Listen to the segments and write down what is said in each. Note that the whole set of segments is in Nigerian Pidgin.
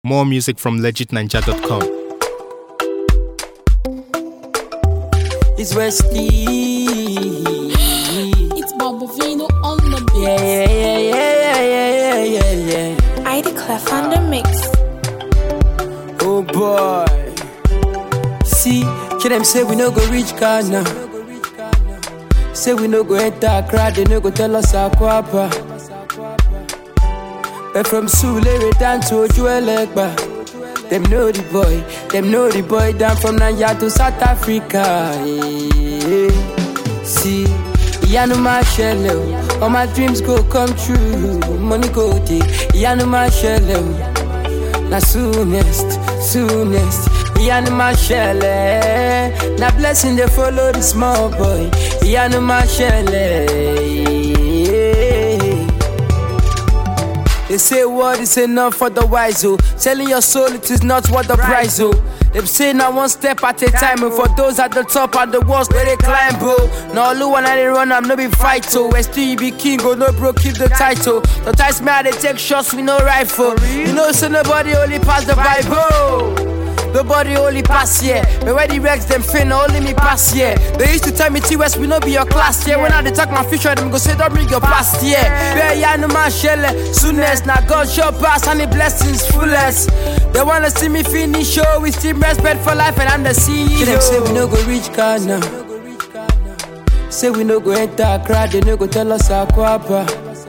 More music from legitninja.com. It's Westy. It's Bobovino on the beat. Yeah, yeah, yeah, yeah, yeah, yeah, yeah, yeah. I declare on the mix. Oh boy. See, kill them say we no go reach Ghana. Say we no go enter Accra, they no go tell us Akwapa. But from Sulere down to Ojuelegba. Them know the boy, them know the boy down from Nigeria to South Africa. Yeah. See, Yanu Marshall, all my dreams go come true. Money go take, Yanu Marshall. Na soonest, soonest, Yanu Marshall. Na blessing they follow the small boy, Yanu Marshall. They say word is enough for the wise, oh. Selling your soul, it is not what the price, oh. Them say now one step at a time, and for those at the top and the walls where they climb, oh. Now all when I dey run, I'm no be fight, oh. Where still you be king, oh, no bro, keep the title. The ties me how they take shots with no rifle. You know, so nobody only pass the Bible. Nobody only pass here. But where the Rex them fin only me pass here. They used to tell me T West we no be your class here. When I dey talk my future, them go say don't bring your past here. Yeah, yeah, no man shell soonest. Now God show pass and the blessings fullest. They wanna see me finish show with team respect for life and I'm the CEO. Them say we no go reach Ghana. Say we no go enter Accra, they no go tell us Akwapa.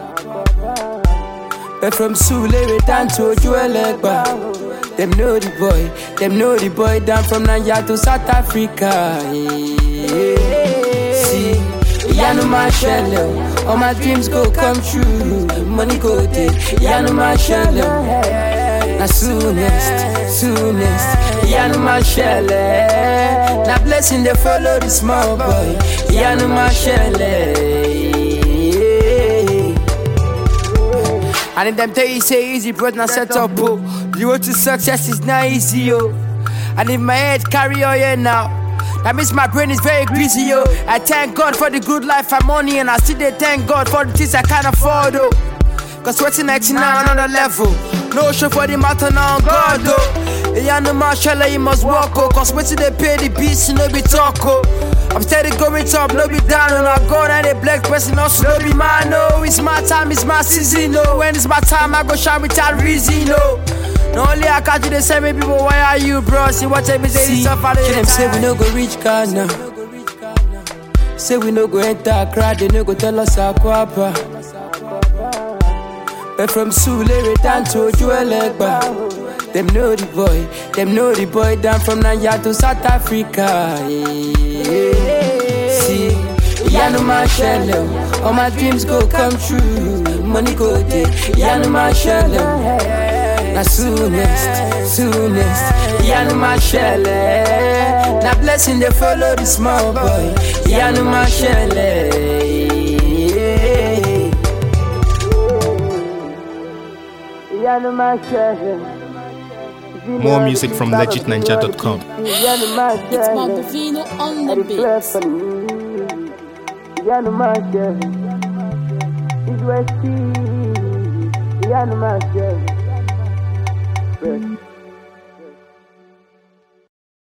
But from Sulere down to Ojuelegba. Them know the boy, them know the boy down from Nigeria to South Africa. Yeah. See, Yanu Marshall, all my dreams go come true. Money go take, Yanu Marshall. Na soonest, soonest, Yanu Marshall. Na blessing they follow the small boy, Yanu Marshall. And if them tell you say easy, bro, now set up, oh. The road to success is not easy, oh. And if my head carry on here now, that means my brain is very busy, yo. I thank God for the good life I'm on, and I still dey thank God for the things I can't afford, oh. Cause sweating next now another level. No show for the matter now, God, oh. Yeah, no marshall, you must walk, oh. Cause waiting they pay the beats, no be talk, oh. I'm steady going top, no be down, and I go down the black person, also no be man, no. It's my time, it's my season, no. When it's my time, I go shine without reason, no. No only I catch you, they say me people, why are you, bro? See what time is they suffer, they them say we no go reach Ghana. Say we no go enter Accra, they no go tell us Akwapa. But from Sulere down to Ojuelegba. Them know the boy, them know the boy down from Nigeria to South Africa. Yeah. See, Yanu Marshall, all my dreams go come true. Money go take, Yanu Marshall. Na soonest, soonest, Yanu Marshall. Na blessing they follow the small boy, Yanu Marshall. Yanu Marshall. More music from legitninja.com. It's Bobovino on the beat. Yanu Marshall. It's Westy. Yanu Marshall.